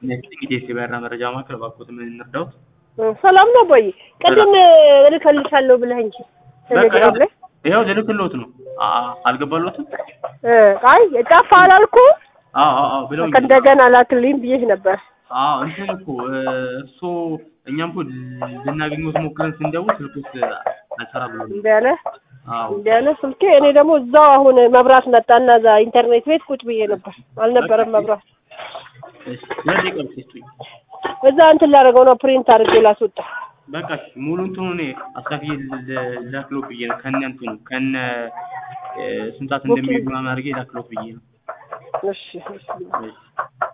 ጥቂት የሲበራ መረጃ ማዕከል እባክዎት ምን እንርዳዎት? ሰላም ነው ቦይ? ቅድም እልክልሻለሁ ብለህ እንጂ ቴሌግራም ላይ ይኸው ልልክልዎት ነው። አ- አልገባልዎትም? እ አይ ጠፋ አላልኩ አዎ አዎ አዎ ብለውኝ እንደገና ላክልኝ ብዬሽ ነበር። አዎ እንትን እኮ እሱ እኛም እኮ ልናገኘዎት ሞክረን ስንደውል ስልክዎት አልሰራ ብሎ ነው። እንደ ያለ አዎ እንደ ያለ ስልኬ እኔ ደግሞ እዛው አሁን መብራት መጣና እዛ ኢንተርኔት ቤት ቁጭ ብዬ ነበር። አልነበረም መብራት። እሺ ሁለት ደቂቃ ብቻ ይስጡኝ። እዛ እንትን ላደርገው ነው ፕሪንት አድርጌ ላስወጣ። በቃ እሺ ሙሉ እንትኑ እኔ አስካፍዬ ላክሎት ብዬ ነው ከነ እንትኑ ከነ እ ስንት ሰዓት እንደሚሄዱ ምናምን አድርጌ ላክሎት ብዬ ነው። እሺ እሺ እሺ